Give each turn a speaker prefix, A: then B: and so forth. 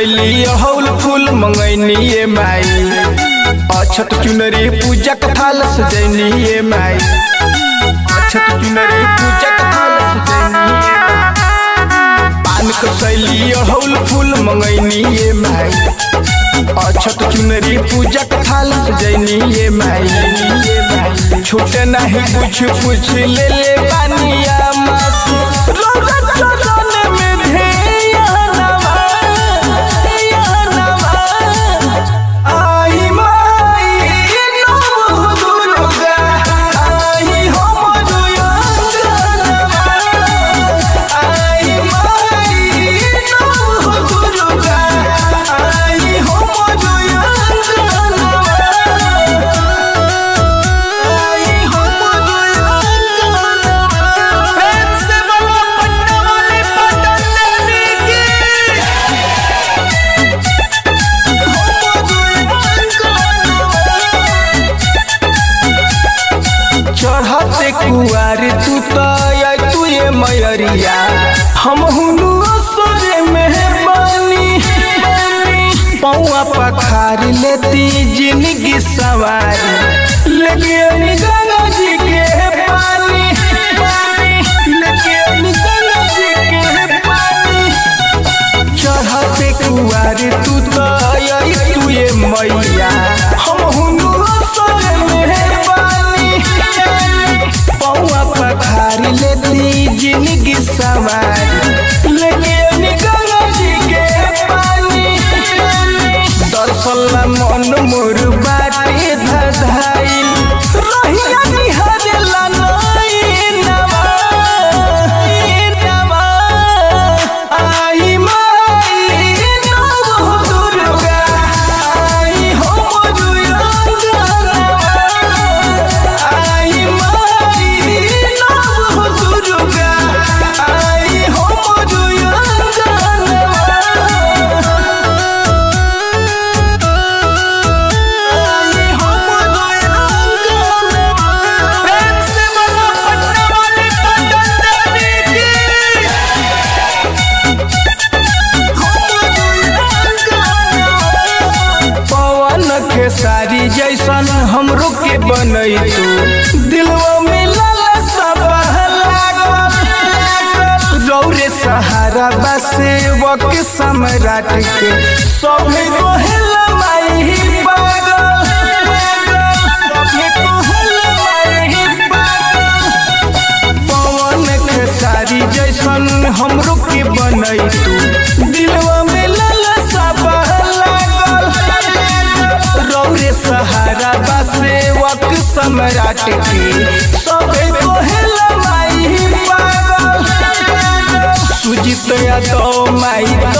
A: कसैली हौल फूल मंगैनी ये माई अछत चुनरी पूजा कथाल सजैनी ये माई अछत चुनरी पूजा कथाल सजैनी ये माई पान कसैली हौल फूल मंगैनी ये माई अछत चुनरी पूजा कथाल सजैनी ये माई ये माई छूटे नहीं कुछ कुछ ले ले बानिया मास रोजा चरण में ध्यानवा ध्यानवा आई माई नमो दुर्गा आई हो मधुयांगनवा आई माई नमो दुर्गा आई हो मधुयांगनवा आई हो मधुयांगनवा प्रेम से बोलो पटना वाली पटन देवी की चढ़ते कुआर तू तो तू ये मयरिया हम हुनु असरे में बानी पौआ पखार लेती जिंदगी सवारी लेके अनी गंगा जी के पानी लेके अनी गंगा जी के पानी चढ़ते कुआर तू तो आई तू ये मैया हम हुनु असर मेहरबानी पौआ पखारी लेती जिंदगी सवारी लेके अनी गंगा जी के पानी दर्शन ला मन मोर बाटे धधाइल रहिया निहारेला नैनवा नैनवा आई माई नमो दुर्गा आई हो मधुयांगनवा आई माई नमो दुर्गा आई हो मधुयांगनवा आई हो मधुयांगनवा प्रेम से बोलो पटना वाली पटन देवी की पवन के सारी जैसन हमरो के बनई तू दिलवा में लालसा लागल रौरे सहारा बसे वक सम्राट के सभी कोहला माई पागल सभी कोहला माई पागल पवन के सारी जैसन हमरो के बनई तू दिलवा में लालसा लागल रौरे सहारा बसे वक सम्राट के सबे कोहला माई पागल सुजित यादव माई